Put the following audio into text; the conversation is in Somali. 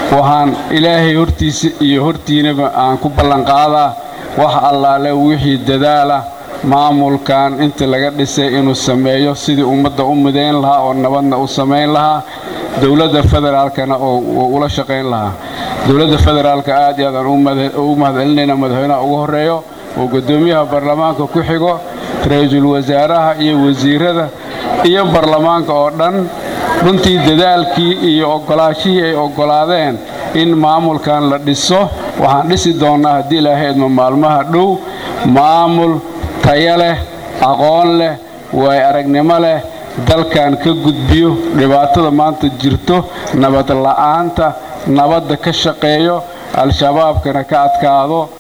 waxaan ilaahay hortiisa iyo hortiinaba aan ku ballanqaadaa wax allaale wixii dadaalah maamulkan inta laga dhisay inuu sameeyo sidii ummadda u midayn lahaa oo nabadna u samayn lahaa dowladda federaalkana oo ula shaqayn lahaa dowladda federaalka aad iyo aad aan ugu mahadcelinayna madaxweynaha ugu horeeyo oo guddoomiyaha baarlamaanka ku xigo ra-iisul wasaaraha iyo wasiirada iyo baarlamaanka oo dhan runtii dadaalkii iyo oggolaashihii ay oggolaadeen in maamulkan la dhiso waxaan dhisi doonnaa haddii ilaahay idmo maalmaha dhow maamul taya leh aqoon leh waay aragnimo leh dalkan ka gudbiyo dhibaatada maanta jirto nabad la'aanta nabadda ka shaqeeyo al-shabaabkana ka adkaado